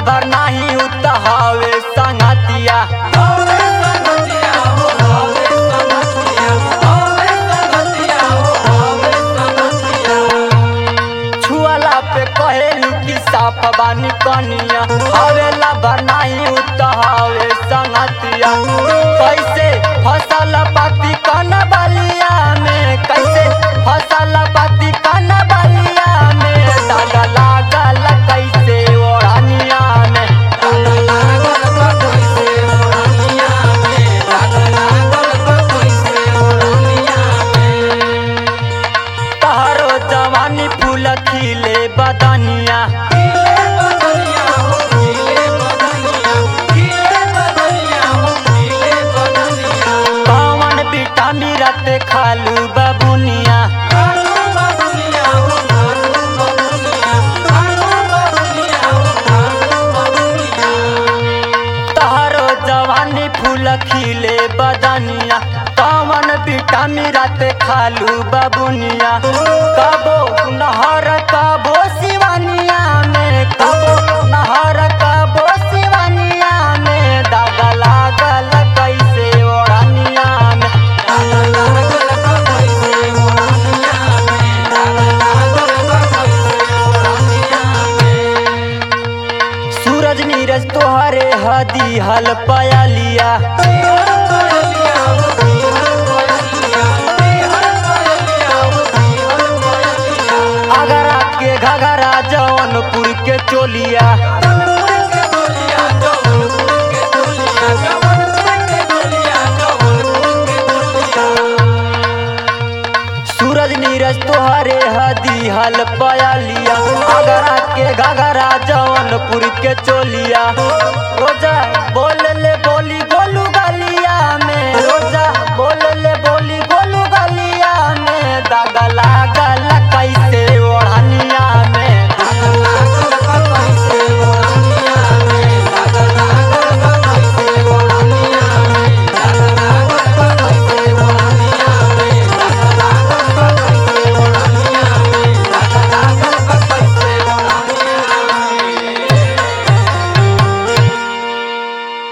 भर नाही उतहावे संगतिया छुअला पे कहेलू कि साफ बानी कनिया हवेला भर नाही उतहावे संगतिया कैसे फसल पाती कन बलिया में कैसे फसल पाती कन बलिया में दाग लागल कैसे ओढ़निया में तहरो जवानी फूल खिले बदनिया कौन विटामिन रते खालू बबुनिया तहरो जवानी फूल खिले बदनिया कौन विटामिन रते खालू बबुनिया कबो नहर कबो सिवानिया में कबो नहर कबो सिवानिया में दाग लागल कैसे ओढ़निया में सूरज नीरज तोहरे हदी हल पयलिया अगरा के घगरा जौनपुर के चोलिया सूरज नीरज तोहरे हदी हल पयलिया अगरा के घगरा जौनपुर के चोलिया रोजा बोल ले बोली गोलू गलिया में रोजा बोल ले बोली गोलू गलिया में दागला